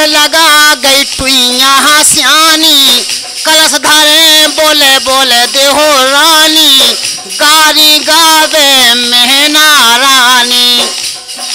लगा गई टुइया सियानी कलश धरे बोले बोले देहो रानी गारी गावे मेहना रानी